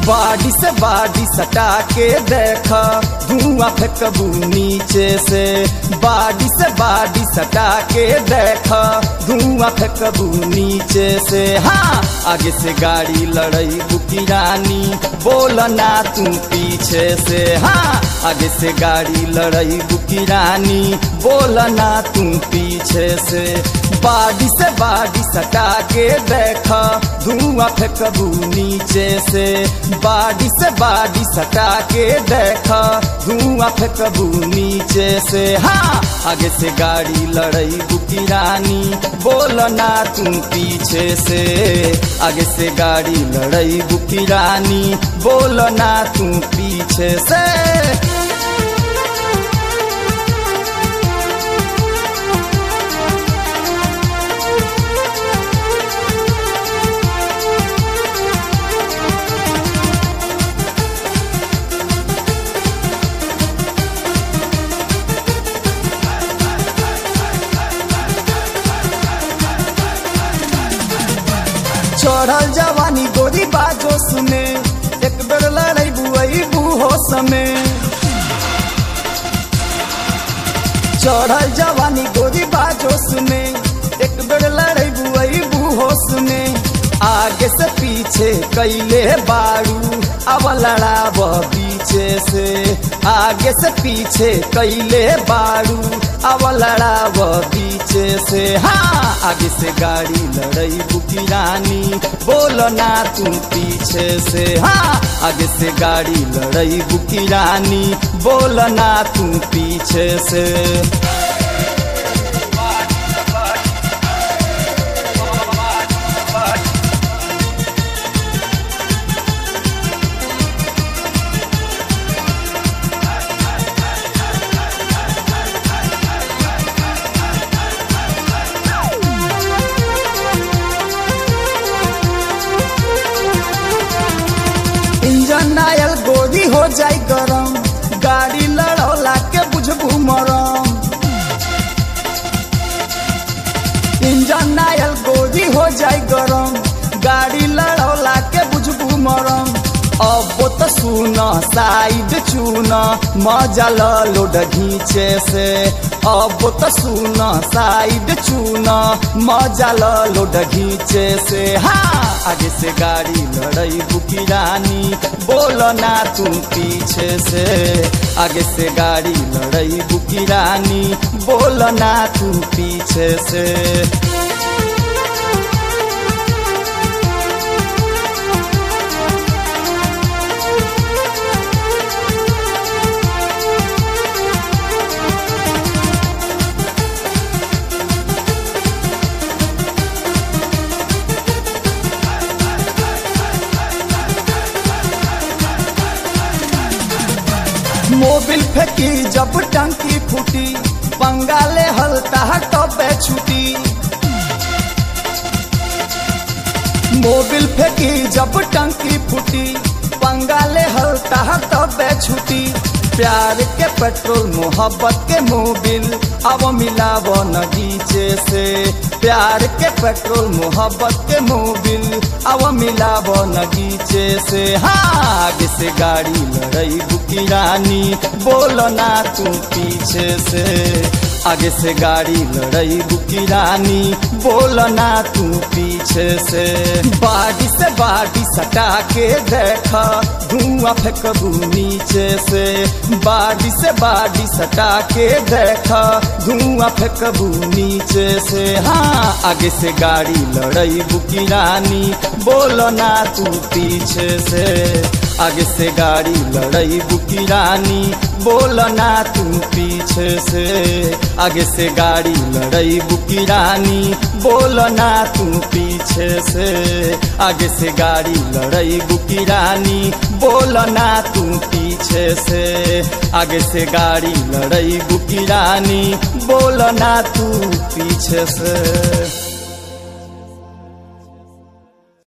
बाडी से बाडी सटा के देख धुआं फेंकबू नीचे से बाडी से बाडी सटा के देख धुआं फेंकबू नीचे से हाँ आगे से गाड़ी लड़ई बुकी रानी बोल ना तू पीछे से हाँ आगे से गाड़ी लड़ई बुकी रानी बोल ना तू पीछे से बाडी से बाडी सटा के देख धुआं फेंकबू नीचे से बाडी से बाडी सटा के देख धुआं फेंकबू नीचे से हाँ आगे से गाड़ी लड़ई बुकी रानी बोल ना तू पीछे से आगे से गाड़ी लड़ई बुकी रानी बोल ना तू पीछे से चढ़ल जवानी गोरी बाजो सुने एक बेर लड़ई बुआई बूहो समे चढ़ल जवानी गोरी बाजो सुने एक बेर लड़ई बुआई बूहो सुने आगे से पीछे कैले बारू अब लड़ाब पीछे से आगे से पीछे कैले बारू अब लड़ाब पीछे से हाँ आगे से गाड़ी लड़ई बुकी रानी बोल ना तू पीछे से हाँ आगे से गाड़ी लड़ई बुकी रानी बोल ना तू पीछे से इंजन आयल गोरी हो जाई गरम गाड़ी लड़ौला के बुझबू मरम इंजन आयल गोरी हो जाई गरम गाड़ी लड़ौला के बुझबू मरम अब तो सुन साइड चून मजा लोड घींचे से अब तो सुन साइड चून मजा लोड घींचे से हाँ आगे से गाड़ी लड़ई बुकी रानी बोल ना तू पीछे से आगे से गाड़ी लड़ई बुकी रानी बोल ना तू पीछे से मोबिल फेंकी जब टंकी फूटी बंगाले हलता टबे छुटी मोबिल फेंकी जब टंकी फूटी बंगाले हलता टबे छुटी प्यार के पेट्रोल मोहब्बत के मोबिल अब मिलाव नगीचे से प्यार के पेट्रोल मोहब्बत के मोबिल अब मिलाव नगीचे से हाँ आगे से गाड़ी लड़ई बुकी रानी बोल ना तू पीछे से आगे से गाड़ी लड़ई बुकी रानी बोल ना तू पीछे से बाडी से बाडी सटा के देख धुआं फेंकबू नीचे से बाडी से बाडी सटा के देख धुआं फेंकबू नीचे से हाँ आगे से गाड़ी लड़ई बुकी रानी बोल ना तू पीछे से आगे से गाड़ी लड़ई बुकी रानी बोल ना तू पीछे से आगे से गाड़ी लड़ई बुकी रानी बोल ना तू पीछे से आगे से गाड़ी लड़ई बुकी रानी बोल ना तू पीछे से आगे से गाड़ी लड़ई बुकी रानी बोल ना तू पीछे से